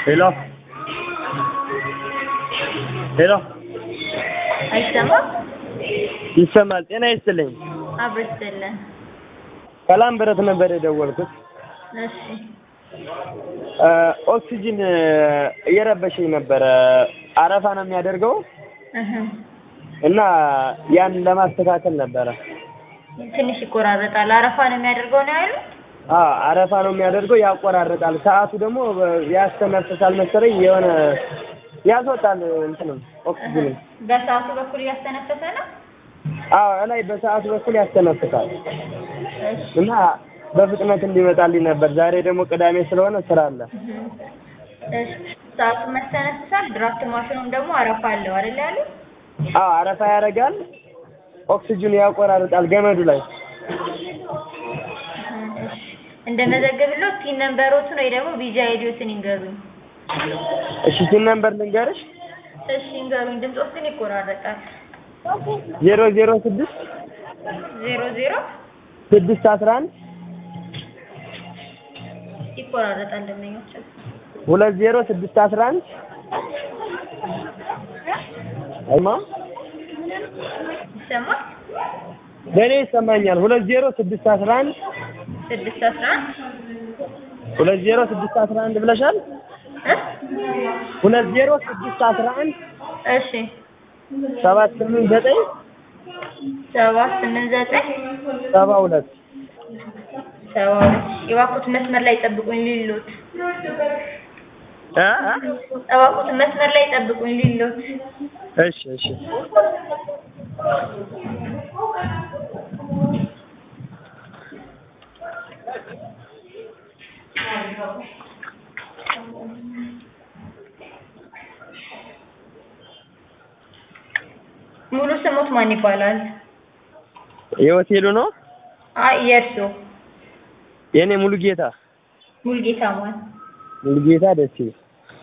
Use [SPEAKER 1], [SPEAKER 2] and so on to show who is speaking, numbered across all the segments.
[SPEAKER 1] ሄሎ ሄሎ
[SPEAKER 2] አይሰማም?
[SPEAKER 1] ይሰማል። ጤና ይስጥልኝ።
[SPEAKER 2] አብሮ ይስጥልን።
[SPEAKER 1] ሰላም ብረት ነበር የደወልኩት።
[SPEAKER 2] እሺ
[SPEAKER 1] ኦክሲጅን እየረበሸኝ ነበረ። አረፋ ነው የሚያደርገው
[SPEAKER 2] እህ
[SPEAKER 1] እና ያን ለማስተካከል ነበረ።
[SPEAKER 2] ትንሽ ይቆራረጣል። አረፋ ነው የሚያደርገው ነው ያሉ?
[SPEAKER 1] አዎ አረፋ ነው የሚያደርገው፣ ያቆራርጣል። ሰዓቱ ደግሞ ያስተነፍሳል መሰለኝ የሆነ ያስወጣል እንትንም ኦክሲጅንም።
[SPEAKER 2] በሰዓቱ በኩል እያስተነፈሰ ነው?
[SPEAKER 1] አዎ እላይ በሰዓቱ በኩል ያስተነፍሳል
[SPEAKER 2] እሺ
[SPEAKER 1] እና በፍጥነት እንዲመጣልኝ ነበር። ዛሬ ደግሞ ቅዳሜ ስለሆነ ስራ አለ።
[SPEAKER 2] እሺ ሰዓቱ መስተነፍሳል። ድራፍት ማሽኑም ደግሞ አረፋ አለው አይደል ያሉ?
[SPEAKER 1] አዎ አረፋ ያደርጋል፣ ኦክሲጅኑ ያቆራርጣል ገመዱ ላይ።
[SPEAKER 2] እሺ እንደመዘገብለው ቲን ነምበሮትን ወይ ደግሞ ቪዛ አይዲዎትን ይንገሩኝ።
[SPEAKER 1] እሺ ሲን ነምበር ልንገርሽ
[SPEAKER 2] እሺ ይንገሩኝ። ድምፆት ግን ይቆራረጣል።
[SPEAKER 1] ዜሮ ዜሮ ስድስት
[SPEAKER 2] ዜሮ ዜሮ
[SPEAKER 1] ስድስት አስራ አንድ
[SPEAKER 2] ይቆራረጣል። ደንበኞችን
[SPEAKER 1] ሁለት ዜሮ ስድስት አስራ አንድ አይማ
[SPEAKER 2] ይሰማል?
[SPEAKER 1] ለእኔ ይሰማኛል። ሁለት ዜሮ ስድስት አስራ አንድ
[SPEAKER 2] ስድስት አስራ አንድ
[SPEAKER 1] ሁለት ዜሮ ስድስት አስራ አንድ ብለሻል።
[SPEAKER 2] እ
[SPEAKER 1] ሁለት ዜሮ ስድስት አስራ አንድ
[SPEAKER 2] እሺ
[SPEAKER 1] ሰባት ስምንት ዘጠኝ
[SPEAKER 2] ሰባት ስምንት ዘጠኝ
[SPEAKER 1] ሰባ ሁለት
[SPEAKER 2] ሰባ ሁለት የባኩት መስመር ላይ ጠብቁኝ ሊሎት
[SPEAKER 1] እ እ
[SPEAKER 2] እባክዎት መስመር ላይ ጠብቁኝ ሊሎት
[SPEAKER 1] እሺ እሺ
[SPEAKER 2] ሙሉ ስሞት ማን ይባላል?
[SPEAKER 1] የሆቴሉ ነው
[SPEAKER 2] አይ የእርሶ
[SPEAKER 1] የእኔ ሙሉ ጌታ
[SPEAKER 2] ሙልጌታ ማን?
[SPEAKER 1] ሙሉ ጌታ ደስ ይላል።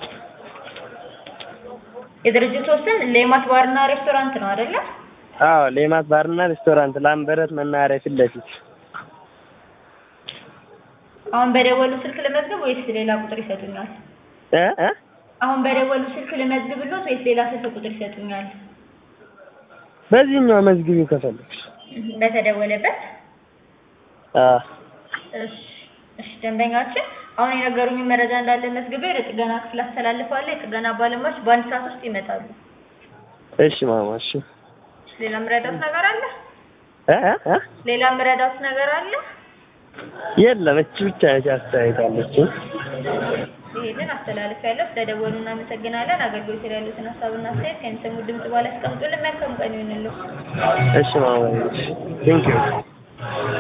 [SPEAKER 2] የድርጅቱ ስም ሌማት ባርና ሬስቶራንት ነው አይደለ?
[SPEAKER 1] አዎ ሌማት ባርና ሬስቶራንት ላምበረት መናኸሪያ ፊት ለፊት
[SPEAKER 2] አሁን በደወሉ ስልክ ልመዝግብ ወይስ ሌላ ቁጥር ይሰጡኛል?
[SPEAKER 1] እ እ
[SPEAKER 2] አሁን በደወሉ ስልክ ልመዝግብሎት ወይስ ሌላ ስልክ ቁጥር ይሰጡኛል?
[SPEAKER 1] በዚህኛው መዝግቢው ከፈለግሽ።
[SPEAKER 2] በተደወለበት
[SPEAKER 1] አዎ
[SPEAKER 2] እሺ እሺ ደንበኛችን አሁን የነገሩኝ መረጃ እንዳለ መዝግቤ ለጥገና ክፍል አስተላልፋለሁ። የጥገና ባለሙያዎች በአንድ ሰዓት ውስጥ ይመጣሉ።
[SPEAKER 1] እሺ ማማ እሺ
[SPEAKER 2] ሌላ ምረዳት ነገር አለ?
[SPEAKER 1] እ እ እ
[SPEAKER 2] ሌላ ምረዳት ነገር አለ?
[SPEAKER 1] የለም እቺ ብቻ ነች አስተያየታለች።
[SPEAKER 2] ይሄንን አስተላልፊያለሁ። ስለደወሉ እናመሰግናለን። አገልግሎት ላይ ያሉትን ሀሳብና አስተያየት ከሚሰሙ ድምጽ በኋላ ያስቀምጡልን። መልካም ቀን ይሁንልዎ።
[SPEAKER 1] እሺ ማማ እሺ ቴንኪው